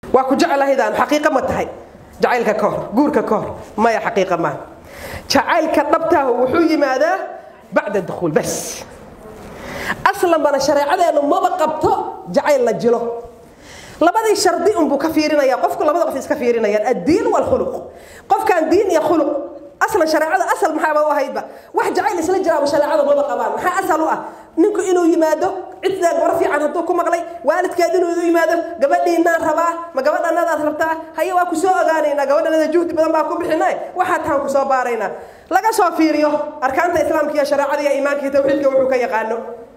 waa ku jeclahaydaan xaqiiqa ma tahay jacaylka ka hor guurka ka hor maya xaqiiqa maaha jacaylka dhabtaahu wuxuu yimaadaa bacda dukhuul bas aslan bana shareecadeennu maba qabto jacayl la jilo labadii shardi unbuu ka fiirinaya qofku labada qof iska fiirinayaan addiin walkhuluq qofkaan diin iyo khuluq aslan shareecada asal maxaaba u ahaydba wax jacayl isla jiraaba shareecada maba qabaan maxaa asal u ah ninku inuu yimaado ciddaa gabar fiican hadduu ku maqlay waalidkeed inuu idu yimaado gabadhiinaan rabaa ma gabadhanadaad rabtaa haye waa ku soo ogaanaynaa gabadhanada juhdi badan baa ku bixinay waxaa tahan ku soo baaraynaa laga soo fiiriyo arkaanta islaamka iyo shareecada iyo iimaanka iyo tawxiidka wuxuu ka yaqaano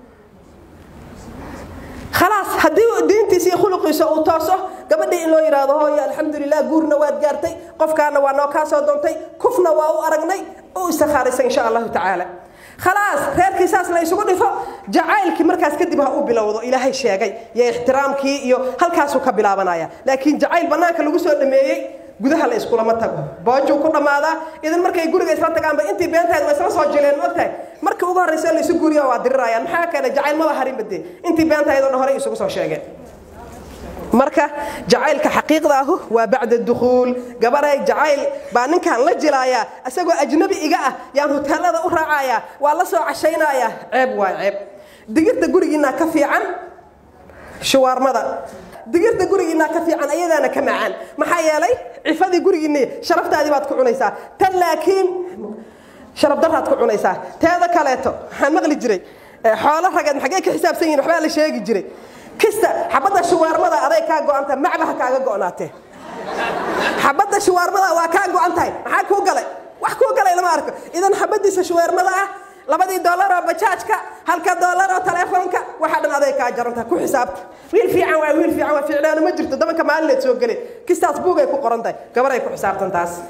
khalaas haddii diintiisa iyo khuluqiisa uu tooso gabadhii in loo yidhaahdo hooyo alxamdulilah guurna waad gaartay qofkaana waa noo kaa soo doontay kufna waa u aragnay u istikhaaraysa insha allahu tacaala khalaas reerkii saas la isugu dhifo jacaylkii markaas kadib ha uu bilowdo ilaahay sheegay iyo ixtiraamkii iyo halkaasuu ka bilaabanaya laakiin jacayl bannaanka lagu soo dhameeyey gudaha la iskulama tago boojuu ku dhammaadaa idan markay guriga isla tagaanba intii beentahayd waa isla soo jileen maogtahay markii ugu horraysa la isu guuriya waa dirirayaan maxaa keena jacayl maba harin bade intii beentahayd oo dhan horey isugu soo sheegeen marka jacaylka xaqiiqda ahu waa bacda dukhuul gabaray jacayl baa ninkan la jilaayaa isagoo ajnabi iga ah yaan hoteelada u raacayaa waa la soo cashaynayaa ceeb waa ceeb digirta gurigiinaa ka fiican shuwaarmada digirta gurigiinaa ka fiican ayadaana ka macaan maxaa yeelay cifadii gurigiinni sharaftaadii baad ku cunaysaa tan laakiin sharaf daraad ku cunaysaa teeda kaleeto waxaan maqli jiray xoolo rageed maxagee ka xisaabsan yihin waxbaa la sheegi jiray kista xabadda shuwaarmada aday kaa go'anta macbaha kaaga go'naatee xabadda shuwaarmada waa kaa go'an tahay maxaa kuu galay wax kuu galay lama arko idan xabadiisa shuwaarmada ah labadii doolaroo bajaajka halka doolaroo taleefoonka waxaa dhan aday kaa jarantaha ku xisaabta wiil fiican waa wiil fiican waa ficlaano ma jirto dabanka maalineed soo gele kistaas buugay ku qoran tahay gabaray ku xisaabtan taas